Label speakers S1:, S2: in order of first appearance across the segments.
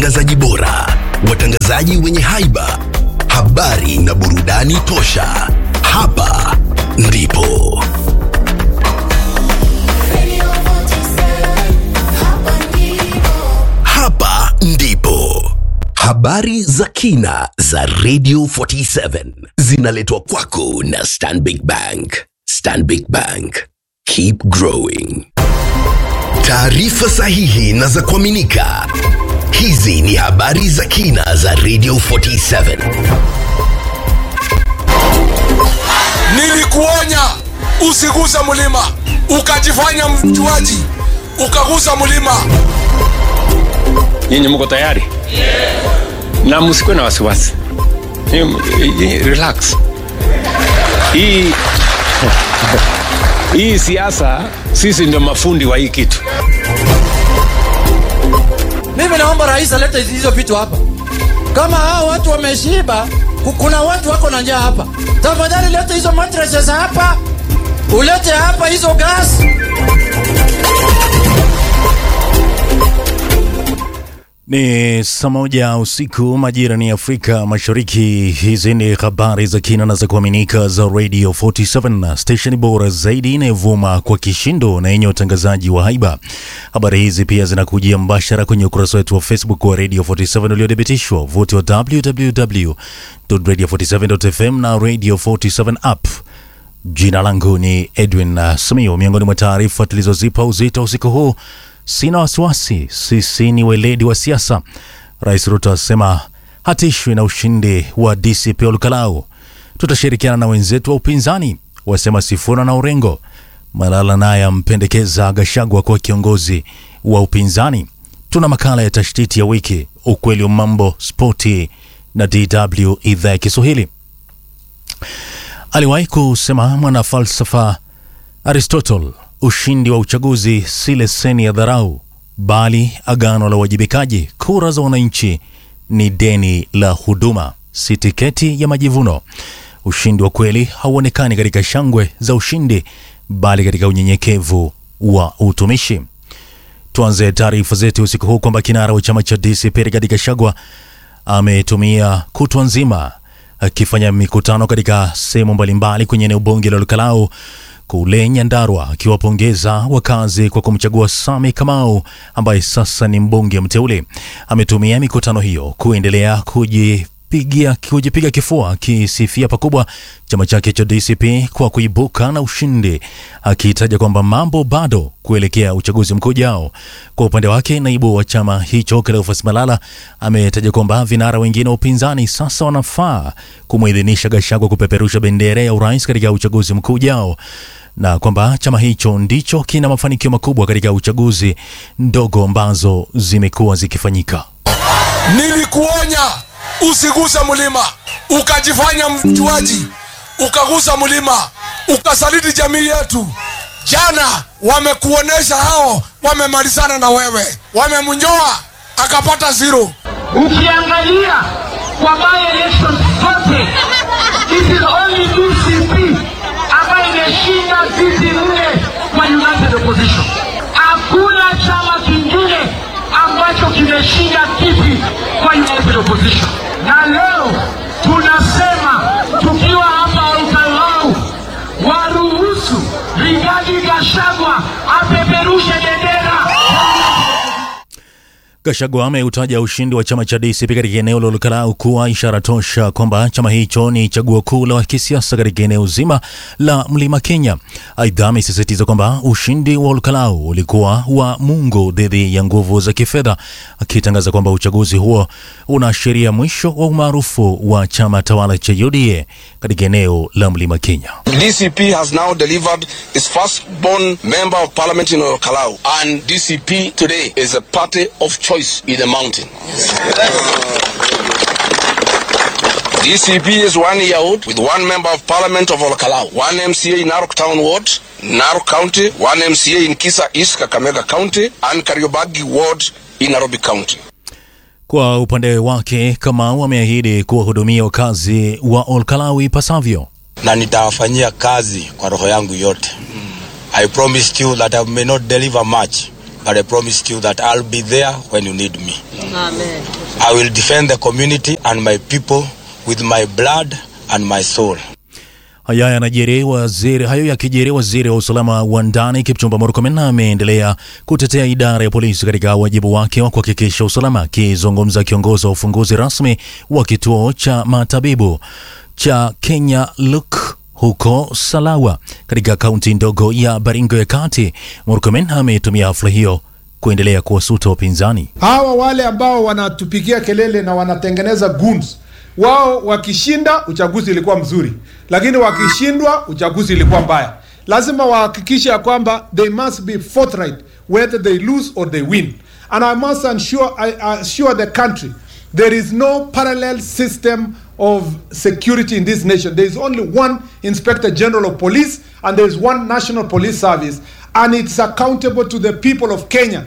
S1: watangazaji bora, watangazaji wenye haiba, habari na burudani tosha. Hapa ndipo hapa ndipo habari za kina za Radio 47 zinaletwa kwako na Stanbic Bank. Stanbic Bank, keep growing. Taarifa sahihi na za kuaminika. Hizi ni habari za kina za Radio 47.
S2: Nilikuonya usiguse mlima, ukajifanya mjuaji, ukagusa mlima.
S3: Nyinyi mko tayari? Na msikuwe na wasiwasi. Ni- ni- Relax. Hii hii siasa sisi ndio mafundi wa hii kitu.
S4: Mimi naomba rais alete hizo vitu hapa. Kama hao watu wameshiba, ku- kuna watu wako na njaa hapa. Tafadhali lete hizo mattresses hapa, ulete hapa hizo gas.
S5: Ni saa moja usiku majira ni Afrika Mashariki. Hizi ni habari za kina na za kuaminika za Radio 47 station bora zaidi inayovuma kwa kishindo na yenye utangazaji wa haiba. Habari hizi pia zinakujia mbashara kwenye ukurasa wetu wa Facebook wa Radio 47 uliothibitishwa vuti wa www.radio47.fm na Radio 47 app. Jina langu ni Edwin uh, Samio. Miongoni mwa taarifa tulizozipa uzito usiku huu, sina wasiwasi, sisi ni weledi wa siasa. Rais Ruto asema hatishwi na ushindi wa DCP Olukalau. Tutashirikiana na wenzetu wa upinzani, wasema Sifuna na Orengo. Malala naye ampendekeza Gashagwa kuwa kiongozi wa upinzani. Tuna makala ya tashtiti ya wiki, ukweli wa mambo, spoti na DW idhaa ya Kiswahili. Aliwahi kusema mwana falsafa Aristotle, ushindi wa uchaguzi si leseni ya dharau, bali agano la uwajibikaji. Kura za wananchi ni deni la huduma, si tiketi ya majivuno. Ushindi wa kweli hauonekani katika shangwe za ushindi, bali katika unyenyekevu wa utumishi. Tuanze taarifa zetu usiku huu kwamba kinara wa chama cha DCP Rigathi Gachagua ametumia kutwa nzima akifanya mikutano katika sehemu mbalimbali kwenye eneo bunge la Lukalau kule Nyandarua, akiwapongeza wakazi kwa kumchagua Sami Kamau ambaye sasa ni mbunge mteule. Ametumia mikutano hiyo kuendelea kujipigia kujipiga kifua akisifia pakubwa chama chake cha DCP kwa kuibuka na ushindi, akitaja kwamba mambo bado kuelekea uchaguzi mkuu ujao. Kwa upande wake, naibu wa chama hicho Cleophas Malala ametaja kwamba vinara wengine wa upinzani sasa wanafaa kumwidhinisha Gachagua kupeperusha bendera ya urais katika uchaguzi mkuu ujao na kwamba chama hicho ndicho kina mafanikio makubwa katika uchaguzi ndogo ambazo zimekuwa zikifanyika.
S2: Nilikuonya usiguse mlima, ukajifanya mjuaji, ukagusa mlima, ukasaliti jamii yetu. Jana wamekuonesha hao wamemalizana na wewe, wamemnyoa akapata zero.
S6: ukiangalia kwa by elections zote it is only DCP ambayo imeshinda viti nne kwa united opposition. Hakuna chama kingine ambacho kimeshinda kiti kwa united opposition, na leo tunasema tukiwa hapa Olkalau, waruhusu Rigathi Gachagua apeperushe bendera
S5: Gachagua ameutaja ushindi wa chama cha DCP katika eneo la Olkalau kuwa ishara tosha kwamba chama hicho ni chaguo kuu la kisiasa katika eneo zima la Mlima Kenya. Aidha, amesisitiza kwamba ushindi wa Olkalau ulikuwa wa Mungu dhidi ya nguvu za kifedha, akitangaza kwamba uchaguzi huo unaashiria mwisho wa umaarufu wa chama tawala cha UDA katika eneo la Mlima Kenya.
S7: DCP has now delivered its firstborn member of parliament in Kalau, and DCP today is a party of choice in the mountain. DCP is one year old with one member of parliament of Olkalau, one MCA in Narok Town Ward, Narok County, one MCA in Kisa East Kakamega County, and Kariobagi Ward in Nairobi County.
S5: Kwa upande wake, Kamau ameahidi kuwahudumia wakazi wa Olkalau ipasavyo.
S8: na nitawafanyia kazi kwa roho yangu yote. I promised you that I may not deliver much but I promised you that I'll be there when you need me.
S9: Amen.
S8: I will defend the community and my people with my blood and my soul.
S5: Haya yanajiri waziri hayo yakijiri, waziri wa usalama wa ndani Kipchumba Murkomen ameendelea kutetea idara ya polisi katika wajibu wake wa kuhakikisha usalama. Akizungumza kiongozi wa ufunguzi rasmi wa kituo cha matabibu cha Kenya Luk huko Salawa katika kaunti ndogo ya Baringo ya Kati, Murkomen ametumia hafla hiyo kuendelea kuwasuta wapinzani.
S10: hawa wale ambao wanatupigia kelele na wanatengeneza goons wao wakishinda uchaguzi ilikuwa mzuri lakini wakishindwa uchaguzi ilikuwa mbaya lazima wahakikishe ya kwamba they must be forthright whether they lose or they win and i must ensure, I assure the country there is no parallel system of security in this nation there is only one inspector general of police and there is one national police service and it's accountable to the people of kenya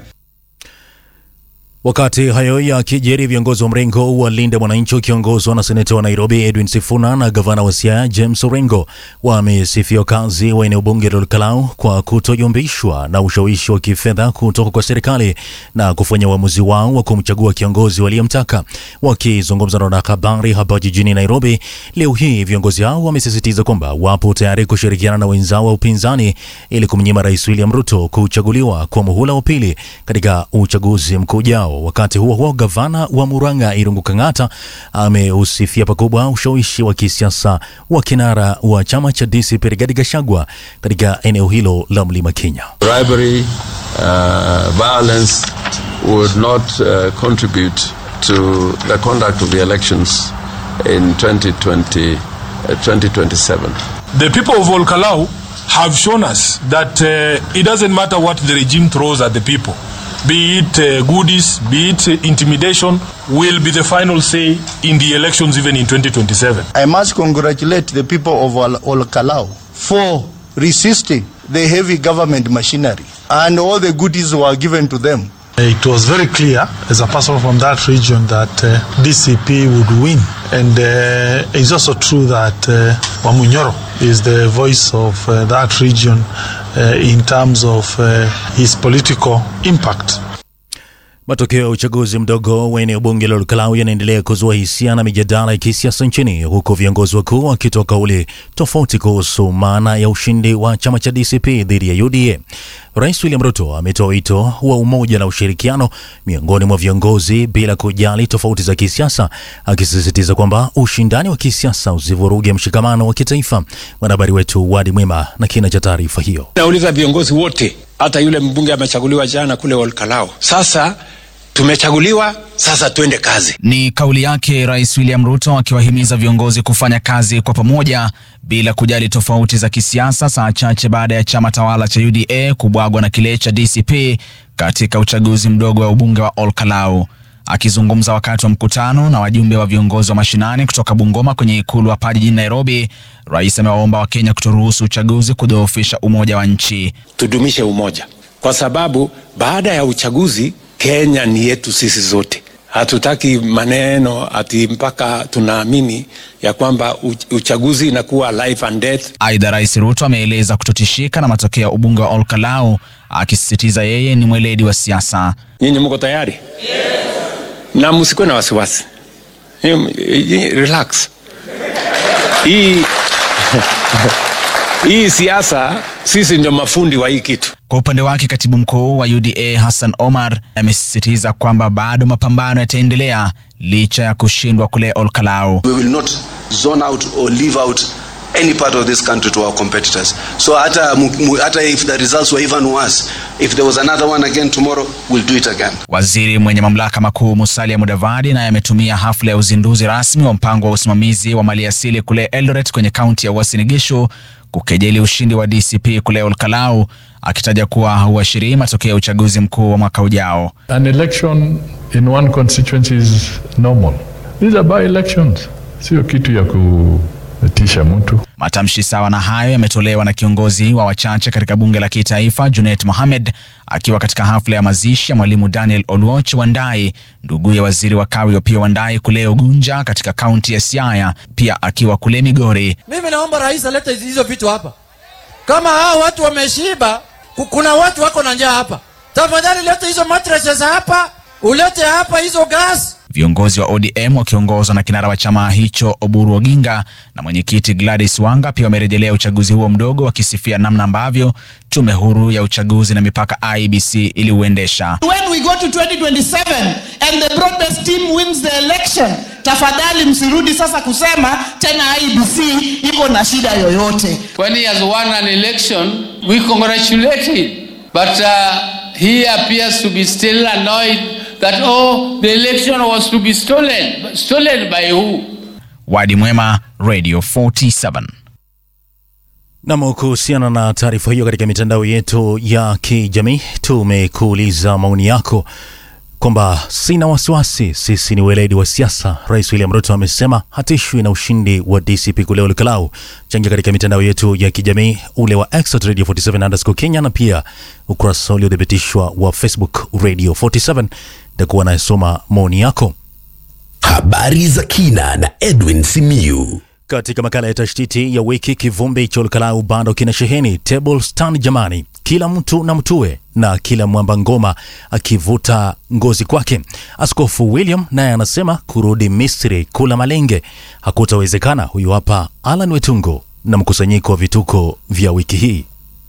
S5: Wakati hayo yakijiri, viongozi wa mrengo wa Linda Mwananchi wakiongozwa na seneta wa Nairobi Edwin Sifuna na gavana wa Siaya James Orengo wamesifia wakazi wa eneo bunge la Olkalau kwa kutoyumbishwa na ushawishi wa kifedha kutoka kwa serikali na kufanya uamuzi wao wa kumchagua kiongozi waliyemtaka. Wakizungumza na wanahabari hapa jijini Nairobi leo hii, viongozi hao wamesisitiza kwamba wapo tayari kushirikiana na wenzao wa upinzani ili kumnyima Rais William Ruto kuchaguliwa kwa muhula wa pili katika uchaguzi mkuu ujao. Wakati huo huo, gavana wa Murang'a Irungu Kang'ata ameusifia pakubwa ushawishi wa kisiasa wa kinara wa chama cha DCP Rigathi Gachagua katika eneo hilo la Mlima Kenya.
S11: bribery, uh, violence would not uh, contribute to the conduct of the elections in 2020, uh, 2027.
S2: The people of Olkalau have shown us that uh, it doesn't matter what the regime throws at the people, be it uh, goodies, be it uh, intimidation, will be the final say in the elections even in 2027.
S12: I must congratulate the people of Ol- Olkalau for resisting the heavy government machinery and all the goodies were given to them.
S13: It was very clear as a person from that region that uh, DCP would win. And uh, it's also true that uh, Wamunyoro is the voice of uh, that region uh, in terms of uh, his political impact.
S5: Matokeo ya uchaguzi mdogo wa eneo bunge la Olkalau yanaendelea kuzua hisia na mijadala ya kisiasa nchini, huku viongozi wakuu wakitoa kauli tofauti kuhusu maana ya ushindi wa chama cha DCP dhidi ya UDA. Rais William Ruto ametoa wito wa umoja na ushirikiano miongoni mwa viongozi bila kujali tofauti za kisiasa, akisisitiza kwamba ushindani wa kisiasa usivuruge mshikamano wa kitaifa. Mwanahabari wetu Wadi Mwema na kina cha taarifa hiyo.
S3: Nauliza viongozi wote, hata yule mbunge amechaguliwa jana kule Olkalao. Sasa tumechaguliwa, sasa twende kazi.
S14: Ni kauli yake Rais William Ruto akiwahimiza viongozi kufanya kazi kwa pamoja bila kujali tofauti za kisiasa, saa chache baada ya chama tawala cha UDA kubwagwa na kile cha DCP katika uchaguzi mdogo wa ubunge wa Olkalau. Akizungumza wakati wa mkutano na wajumbe wa viongozi wa mashinani kutoka Bungoma kwenye ikulu hapa jijini Nairobi, rais amewaomba Wakenya kutoruhusu uchaguzi kudhoofisha umoja wa nchi.
S3: Tudumishe umoja, kwa sababu baada ya uchaguzi Kenya ni yetu sisi zote. Hatutaki maneno ati mpaka tunaamini ya kwamba uch- uchaguzi inakuwa life and death.
S14: Aidha, Rais Ruto ameeleza kutotishika na matokeo ya ubunge wa Olkalau, akisisitiza yeye ni mweledi wa siasa.
S3: Nyinyi mko tayari? Na msikuwe na wasiwasi, Nyinyi- nyinyi relax. Hii hii siasa, sisi ndio mafundi wa hii kitu.
S14: Kwa upande wake katibu mkuu wa UDA Hassan Omar amesisitiza kwamba bado mapambano yataendelea licha ya kushindwa kule Olkalau.
S15: We will not zone out or leave out any part of this country to our competitors. So hata, mu- mu- hata if the results were even worse, if there was another one again tomorrow, we'll do it again.
S14: Waziri mwenye mamlaka makuu Musalia Mudavadi naye ametumia hafla ya uzinduzi rasmi wa mpango wa usimamizi wa maliasili kule Eldoret kwenye kaunti ya Uasin Gishu kukejeli ushindi wa DCP kule Olkalau, akitaja kuwa huashirii matokeo ya uchaguzi mkuu wa mwaka ujao.
S16: An election in one constituency is normal. These are by elections, sio kitu ya kutisha mtu.
S14: Matamshi sawa na hayo yametolewa na kiongozi wa wachache katika bunge la kitaifa Junet Mohamed akiwa katika hafla ya mazishi ya mwalimu Daniel Oluoch Wandai, nduguye waziri wa kawi Opiyo Wandai kule Ugunja katika kaunti ya Siaya, pia akiwa kule Migori.
S4: Mimi naomba rais alete hizo vitu hapa. Kama hao watu wameshiba, ku- kuna watu wako na njaa hapa. tafadhali leta hizo mattresses hapa ulete hapa hizo gas
S14: Viongozi wa ODM wakiongozwa na kinara wa chama hicho Oburu Oginga na mwenyekiti Gladys Wanga pia wamerejelea uchaguzi huo mdogo, wakisifia namna ambavyo tume huru ya uchaguzi na mipaka IEBC iliuendesha.
S9: When we go to 2027 and the broadest team wins the election, tafadhali msirudi sasa kusema tena IEBC iko na shida yoyote.
S17: When he has won an election, we congratulate him. But uh, he appears to be still annoyed that, oh, the election was to be stolen. But Stolen by who?
S14: Wadi Mwema, Radio 47.
S5: Nam, kuhusiana na taarifa hiyo, katika mitandao yetu ya kijamii tumekuuliza maoni yako kwamba sina wasiwasi, sisi ni weledi wa siasa. Rais William Ruto amesema hatishwi na ushindi wa DCP kule Olkalau. Changia katika mitandao yetu ya kijamii ule wa X at Radio 47 underscore Kenya na pia ukurasa uliothibitishwa wa Facebook Radio 47. Nitakuwa nayesoma maoni yako.
S1: Habari za kina na Edwin Simiyu.
S5: Katika makala ya tashtiti ya wiki, kivumbi cha Olkalau bado kina sheheni table stand. Jamani, kila mtu na mtue na kila mwamba ngoma akivuta ngozi kwake. Askofu William naye anasema kurudi Misri kula malenge hakutawezekana. Huyu hapa Alan Wetungo na mkusanyiko wa vituko vya wiki hii.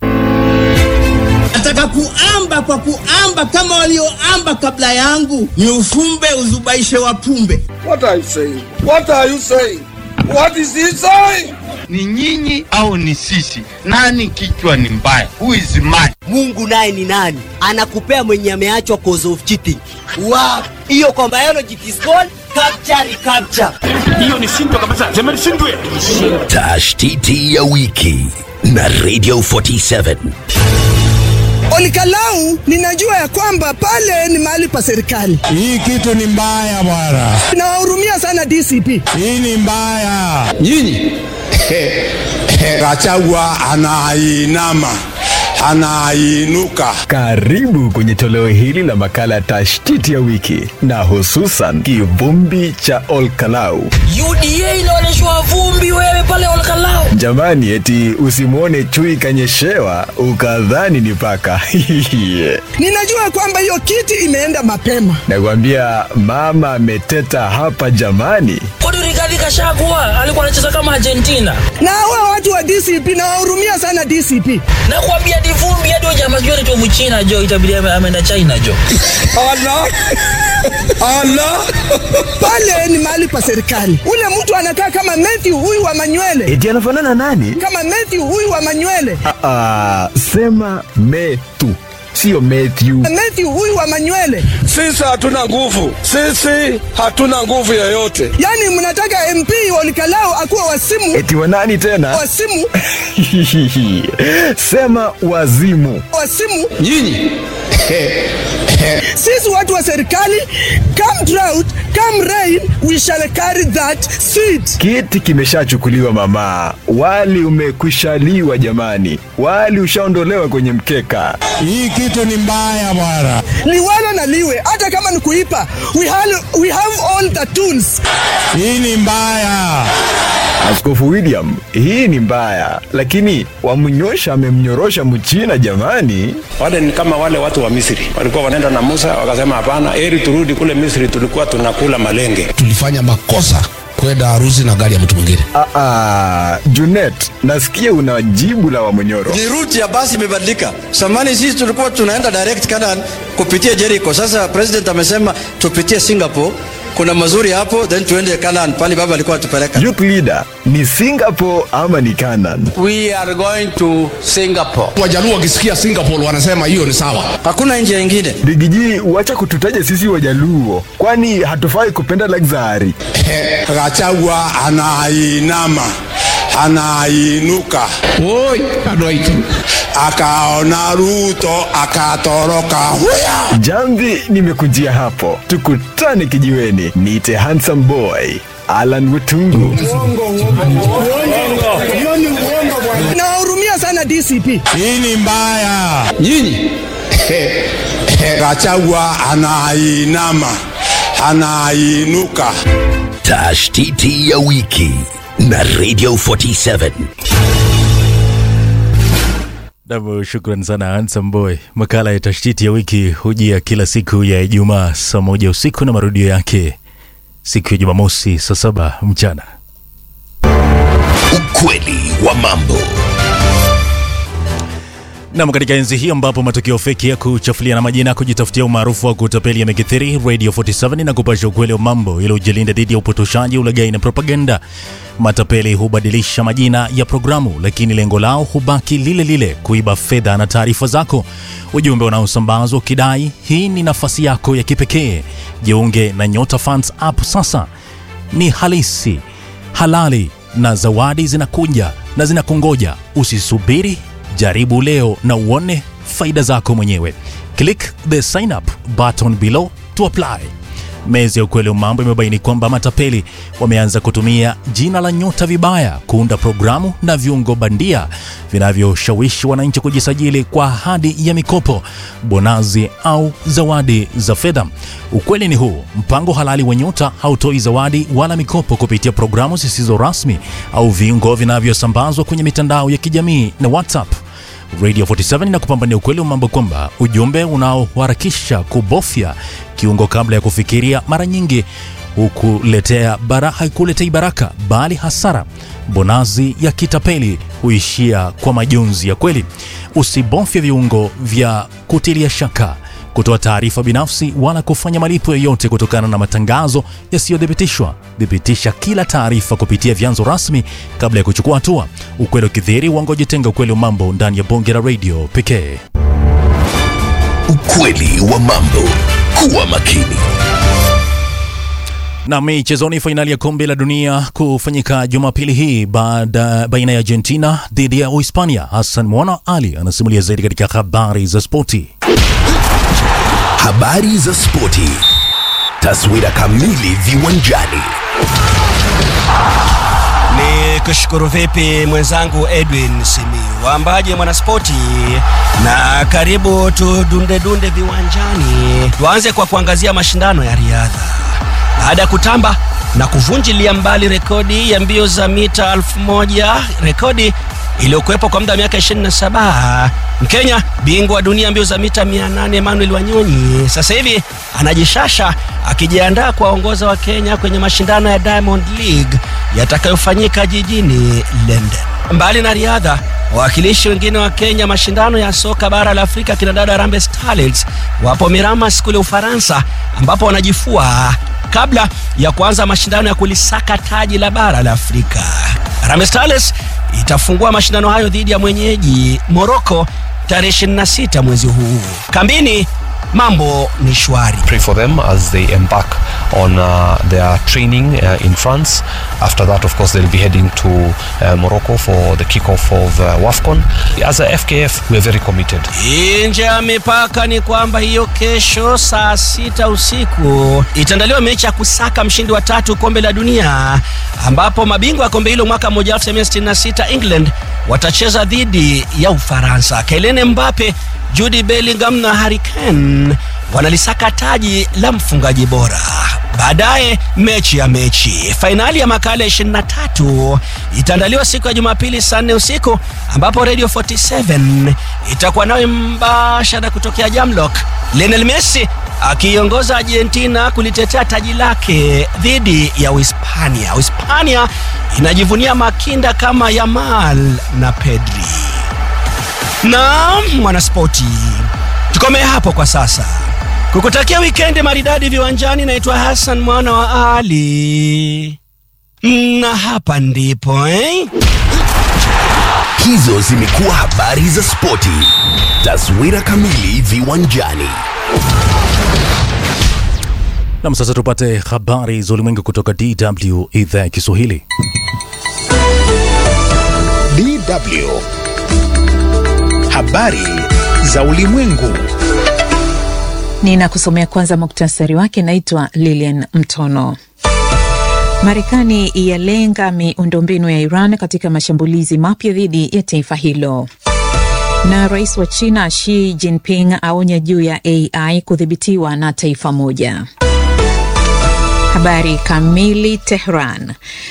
S18: Nataka kuamba kwa kuamba kama walioamba kabla yangu, ni ufumbe uzubaishe wapumbe.
S19: What are you saying? What are you saying? What is he saying?
S20: Ni nyinyi au ni sisi? Nani kichwa ni mbaya? Who is mad?
S21: Mungu naye ni nani? Anakupea mwenye ameachwa cause of cheating. Wow. Hiyo kwa biology it is called capture recapture.
S19: Hiyo ni shindwa kabisa. Sema ni shindwe.
S1: Tashtiti ya wiki na Radio 47.
S22: Olikalau ninajua ya kwamba pale ni mahali pa serikali.
S23: Hii kitu ni mbaya bwana.
S22: Nawahurumia sana DCP.
S23: Hii ni mbaya. Nyinyi Gachagua anainama anainuka.
S24: Karibu kwenye toleo hili la makala ya tashtiti ya wiki na hususan kivumbi cha Olkalau.
S25: UDA inaonyeshwa vumbi wewe pale Olkalau.
S24: Jamani, eti usimwone chui kanyeshewa ukadhani ni paka.
S22: Ninajua kwamba hiyo kiti imeenda mapema.
S24: Nakwambia mama ameteta hapa jamani.
S25: Kwani Rigathi Gachagua alikuwa anacheza kama Argentina?
S22: Na hawa watu wa DCP nawahurumia sana DCP.
S25: Nakwambia ni vumbi hadi huyo jamaa jua anaitwa Mchina jo, itabidi ame- ameenda China jo.
S22: Allah. Allah. Pale ni mahali pa serikali. Ule mtu anakaa kama Matthew huyu wa manywele.
S24: Eti anafanana nani?
S22: Kama Matthew huyu wa manywele.
S24: Ah, ah, sema metu sio Matthew.
S22: Matthew huyu wa manywele.
S19: Sisi hatuna nguvu. Sisi hatuna nguvu yoyote.
S22: Yaani mnataka MP Olikalau akuwa wasimu.
S24: Eti wa nani tena?
S22: Wasimu.
S24: sema wazimu.
S22: Wasimu.
S23: Nyinyi
S22: Sisi watu wa serikali, come drought, come rain, we shall carry that seed.
S24: Kiti kimeshachukuliwa mama, wali umekwishaliwa jamani, wali ushaondolewa kwenye mkeka.
S23: Hii kitu ni mbaya bwana.
S22: Liwalo na liwe, hata kama ni kuipa, we have, we have all the tools.
S23: Hii ni mbaya.
S24: Askofu William, hii ni mbaya, lakini wamnyosha amemnyorosha mchina jamani.
S3: Wale ni kama wale watu wa Misri walikuwa wanaenda na Musa wakasema, hapana, heri turudi kule Misri, tulikuwa tunakula malenge.
S26: tulifanya makosa kwenda harusi na gari ya mtu mwingine.
S24: Ah, ah, Junet, nasikia una jibu la Wamonyoro.
S4: Ni route ya basi imebadilika. Samani sisi tulikuwa tunaenda direct Canaan kupitia Jericho. Sasa president amesema tupitie Singapore, kuna mazuri hapo, then tuende Canaan pale baba alikuwa atupeleka.
S24: Youth leader ni Singapore ama ni Canaan?
S20: We are going to Singapore.
S26: Wajaluo wakisikia Singapore wanasema hiyo ni sawa.
S4: Hakuna njia ingine.
S24: Rigiji, wacha kututaja sisi Wajaluo, kwani hatufai kupenda luxury.
S23: Gachagua anainama anainuka.
S26: Oi, anoitu.
S23: Akaona Ruto akatoroka. Huya!
S24: Jamvi nimekujia hapo, tukutane kijiweni. Niite handsome boy Alan Wetungu.
S22: Nawahurumia sana DCP.
S23: Hii ni mbaya. Nyinyi Gachagua anainama anainuka.
S1: Tashtiti ya wiki na Radio 47.
S5: Nam, shukran sana Handsome Boy. Makala ya tashtiti ya wiki hujia kila siku ya Ijumaa saa moja usiku na marudio yake siku ya Jumamosi saa saba mchana.
S1: Ukweli wa mambo.
S5: Nam, katika enzi hii ambapo matukio feki ya kuchafulia na majina kujitafutia umaarufu wa kutapeli yamekithiri, Radio 47 na kupasha ukweli wa mambo ili ujilinda dhidi ya upotoshaji, ulaghai na propaganda. Matapeli hubadilisha majina ya programu, lakini lengo lao hubaki lile lile, kuiba fedha na taarifa zako. Ujumbe unaosambazwa ukidai hii ni nafasi yako ya kipekee. Jiunge na Nyota Funds app sasa, ni halisi, halali na zawadi zinakuja na zinakungoja. Usisubiri, jaribu leo na uone faida zako mwenyewe. Click the sign up button below to apply. Mezi ya ukweli wa mambo imebaini kwamba matapeli wameanza kutumia jina la Nyota vibaya kuunda programu na viungo bandia vinavyoshawishi wananchi kujisajili kwa ahadi ya mikopo, bonazi au zawadi za fedha. Ukweli ni huu: mpango halali wa Nyota hautoi zawadi wala mikopo kupitia programu zisizo rasmi au viungo vinavyosambazwa kwenye mitandao ya kijamii na WhatsApp. Radio 47 na kupambania ukweli wa mambo kwamba ujumbe unaoharakisha kubofya kiungo kabla ya kufikiria mara nyingi hukuletea bara, haikuletei baraka bali hasara. Bonazi ya kitapeli huishia kwa majonzi ya kweli. Usibofye viungo vya kutilia shaka kutoa taarifa binafsi wala kufanya malipo yoyote kutokana na matangazo yasiyothibitishwa. Thibitisha kila taarifa kupitia vyanzo rasmi kabla ya kuchukua hatua. Ukweli ukithiri, uongo jitenga. Ukweli wa mambo ndani ya bonge la radio pekee.
S1: Ukweli wa mambo. Kuwa makini.
S5: Na michezoni, fainali ya kombe la dunia kufanyika Jumapili hii baada baina ya Argentina dhidi ya Uhispania. Hassan Mwana Ali anasimulia zaidi katika habari za spoti.
S1: Habari za spoti. Taswira kamili viwanjani.
S2: Ni kushukuru vipi mwenzangu Edwin Simiu, waambaje mwanaspoti, na karibu tudunde dunde viwanjani. Tuanze kwa kuangazia mashindano ya riadha baada ya kutamba na kuvunjilia mbali rekodi ya mbio za mita elfu moja rekodi iliyokuwepo kwa muda wa miaka 27 Mkenya bingwa wa dunia mbio za mita 800 Emmanuel Wanyonyi sasa hivi anajishasha akijiandaa kuwaongoza wa Kenya kwenye mashindano ya Diamond League yatakayofanyika jijini London. Mbali na riadha, wawakilishi wengine wa Kenya mashindano ya soka bara la Afrika kina dada Harambee Starlets wapo Miramas kule Ufaransa ambapo wanajifua kabla ya kuanza mashindano ya kulisaka taji la bara la Afrika. Harambee Starlets itafungua mashindano hayo dhidi ya mwenyeji Morocco tarehe 26 mwezi huu. Kambini mambo ni shwari.
S6: Pray for them as they embark on uh, their training uh, in France. After that, of course, they'll be heading to uh, Morocco for the kickoff of uh, WAFCON. As a FKF, we're very committed.
S2: Nje ya mipaka ni kwamba hiyo kesho saa sita usiku itaandaliwa mechi ya kusaka mshindi wa tatu kombe la dunia, ambapo mabingwa wa kombe hilo mwaka 1966 England watacheza dhidi ya Ufaransa. Kylian Mbappe, Jude Bellingham na Harry Kane wanalisaka taji la mfungaji bora. Baadaye mechi ya mechi, fainali ya makala ya 23 itaandaliwa siku ya Jumapili saa 4 usiku, ambapo Radio 47 itakuwa nawe mbashara kutokea Jamlock, Lionel Messi akiiongoza Argentina kulitetea taji lake dhidi ya Uhispania. Uhispania inajivunia makinda kama Yamal na Pedri. Na mwanaspoti, tukomee hapo kwa sasa kukutakia wikendi maridadi viwanjani. Naitwa Hassan mwana wa Ali, na hapa ndipo eh?
S1: Hizo zimekuwa habari za spoti. Taswira kamili viwanjani.
S5: Nam, sasa tupate habari za ulimwengu kutoka DW idhaa ya Kiswahili.
S7: DW habari za ulimwengu.
S8: Ninakusomea kwanza muktasari wake. Naitwa Lilian Mtono. Marekani yalenga miundombinu ya Iran katika mashambulizi mapya dhidi ya taifa hilo. Na rais wa China Xi Jinping aonya juu ya AI kudhibitiwa na taifa moja. Habari kamili. Tehran.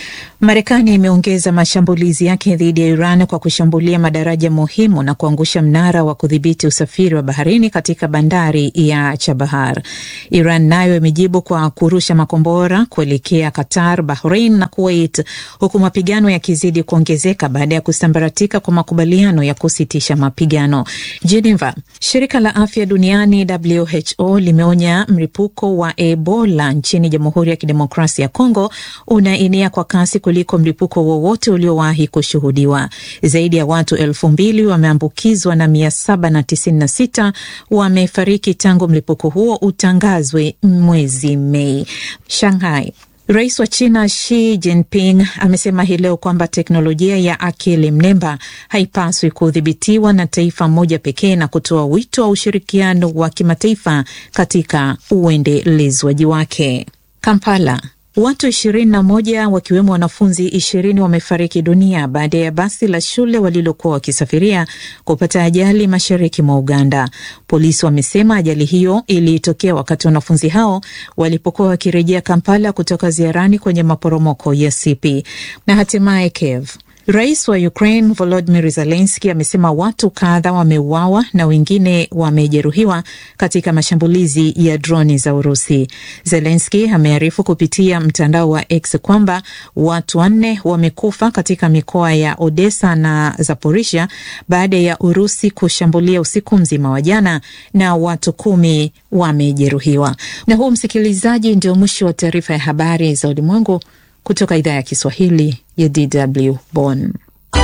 S8: Marekani imeongeza mashambulizi yake dhidi ya Iran kwa kushambulia madaraja muhimu na kuangusha mnara wa kudhibiti usafiri wa baharini katika bandari ya Chabahar. Iran nayo imejibu kwa kurusha makombora kuelekea Qatar, Bahrain na Kuwait, huku mapigano yakizidi kuongezeka baada ya kusambaratika kwa makubaliano ya kusitisha mapigano. Geneva, shirika la afya duniani WHO limeonya mlipuko wa Ebola nchini Jamhuri ya Kidemokrasia ya Kongo unaenea kwa kasi kuliko mlipuko wowote uliowahi kushuhudiwa. Zaidi ya watu elfu mbili wameambukizwa na mia saba na tisini na sita wamefariki tangu mlipuko huo utangazwe mwezi Mei. Shanghai Rais wa China Xi Jinping amesema hii leo kwamba teknolojia ya akili mnemba haipaswi kudhibitiwa na taifa moja pekee na kutoa wito wa ushirikiano wa kimataifa katika uendelezwaji wake. Kampala Watu ishirini na moja wakiwemo wanafunzi ishirini wamefariki dunia baada ya basi la shule walilokuwa wakisafiria kupata ajali mashariki mwa Uganda. Polisi wamesema ajali hiyo ilitokea wakati wanafunzi hao walipokuwa wakirejea Kampala kutoka ziarani kwenye maporomoko ya Sipi. Na hatimaye Kiev Rais wa Ukraine Volodymyr Zelensky amesema watu kadha wameuawa na wengine wamejeruhiwa katika mashambulizi ya droni za Urusi. Zelensky amearifu kupitia mtandao wa X kwamba watu wanne wamekufa katika mikoa ya Odessa na Zaporizhia baada ya Urusi kushambulia usiku mzima wa jana na watu kumi wamejeruhiwa. Na huu, msikilizaji, ndio mwisho wa taarifa ya habari za ulimwengu kutoka idhaa ya Kiswahili ya DW Bonn.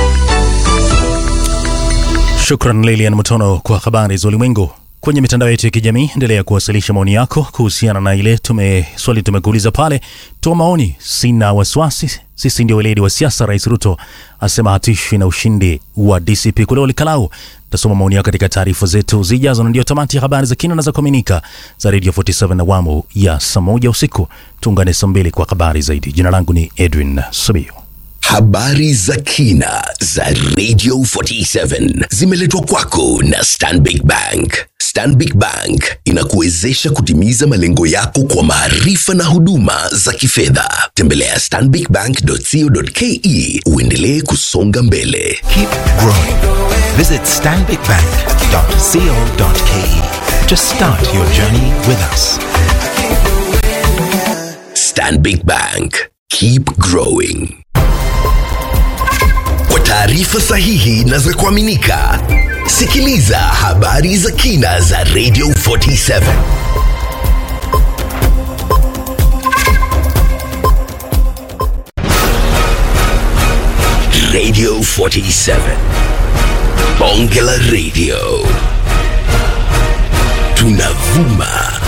S5: Shukran Lilian Mutono kwa habari za ulimwengu. Kwenye mitandao yetu ya kijamii, endelea kuwasilisha maoni yako kuhusiana na ile tume swali tumekuuliza pale. Toa maoni, sina wasiwasi, sisi ndio weledi wa siasa. Rais Ruto asema hatishwi na ushindi wa DCP kule Olikalau. Tasoma maoni yako katika taarifa zetu zijazo, na ndio tamati ya habari za kina na za kuaminika za Radio 47 na awamu ya saa moja usiku. Tuungane saa mbili kwa habari zaidi. Jina langu ni Edwin Sabio.
S1: Habari za kina za Radio 47 zimeletwa kwako na Stanbic Bank. Stanbic Bank inakuwezesha kutimiza malengo yako kwa maarifa na huduma za kifedha. Tembelea stanbicbank.co.ke uendelee kusonga mbele.
S10: Keep growing. Visit stanbicbank.co.ke to start your journey with us.
S1: Stanbic Bank. Keep growing. Kwa taarifa sahihi na za kuaminika, sikiliza habari za kina za Radio 47. Radio 47. Bonge la Radio. Tunavuma